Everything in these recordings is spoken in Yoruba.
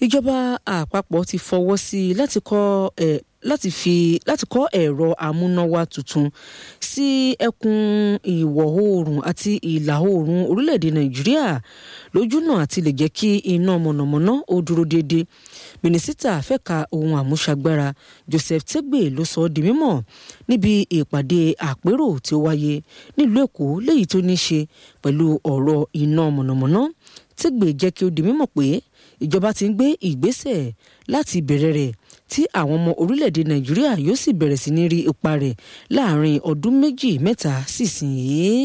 ìjọba àpapọ̀ ti fọwọ́ sí i láti kọ́ ẹ̀ láti fi láti kọ́ ẹ̀rọ amúnáwá tuntun sí ẹkùn ìwọ̀ oòrùn àti ìlà oòrùn orílẹ̀-èdè nàìjíríà lójúnà àti lè jẹ́ kí iná mọ̀nàmọ́ná ó dúró déédéé mínísítà fẹ́ka ohun àmúṣagbára joseph tegbe ló sọ ọ́ di mímọ̀ níbi ìpàdé àpérò tí ó wáyé nílùú èkó léyìí tó ní í ṣe pẹ̀lú ọ̀rọ̀ iná mọ̀nàmọ́ná tegbe jẹ́ kí ó di mímọ̀ pé ìjọba ti ń gbé ìgbésẹ̀ láti bẹ̀rẹ̀ rẹ̀ tí àwọn ọmọ orílẹ̀-èdè nàìjíríà yóò sì bẹ̀rẹ̀ sí ní rí ipa rẹ̀ láàrin ọdún méjì mẹ́ta sísìnyí.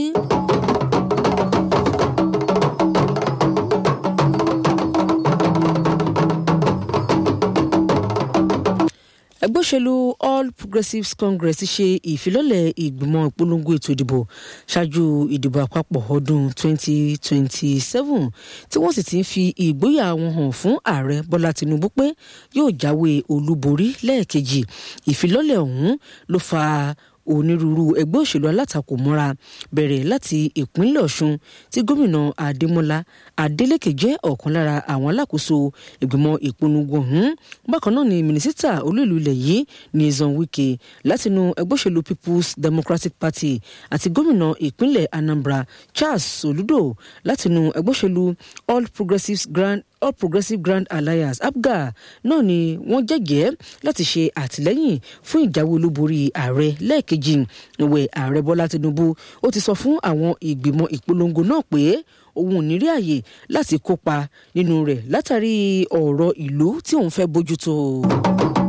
ẹgbẹ́ òṣèlú all progressives congress ṣe ìfilọ́lẹ̀ ìgbìmọ̀ ìpolongo ètò ìdìbò ṣáájú ìdìbò àpapọ̀ ọdún 2027 tí wọ́n sì ti ń fi ìgboyà wọn hàn fún ààrẹ bọ́lá tinubu pé yóò jáwé olúborí lẹ́ẹ̀kejì ìfilọ́lẹ̀ ọ̀hún ló fa onírúurú ẹgbẹ́ òṣèlú alátakò mọ́ra bẹ̀rẹ̀ láti ìpínlẹ̀ ọ̀ṣun tí gómìnà adémọlá adélèké jẹ́ ọ̀kan lára àwọn alákòóso ìgbìmọ̀ ìpolongo ọ̀hún bákan náà ni mínísítà olúìlú ilẹ̀ yìí nyesom wike látinú ẹgbẹ́ òṣèlú people's democratic party àti gómìnà ìpínlẹ̀ anambra charles soludo látinú ẹgbẹ́ òṣèlú all progressives grand all progressives grand alliance apga náà ni wọ́n jẹ́gẹ́ láti ṣe àtìlẹ́yìn fún ìjáwé olúborí ààrẹ lẹ́ẹ̀kejì ìwẹ̀ ààrẹ bọ́lá tinubu ó ti sọ fún àwọn ìgbìmọ̀ ìpolongo náà pé òun ò ní rí àyè láti kópa nínú rẹ̀ látàrí ọ̀rọ̀ ìlú tí òun fẹ́ bójútó.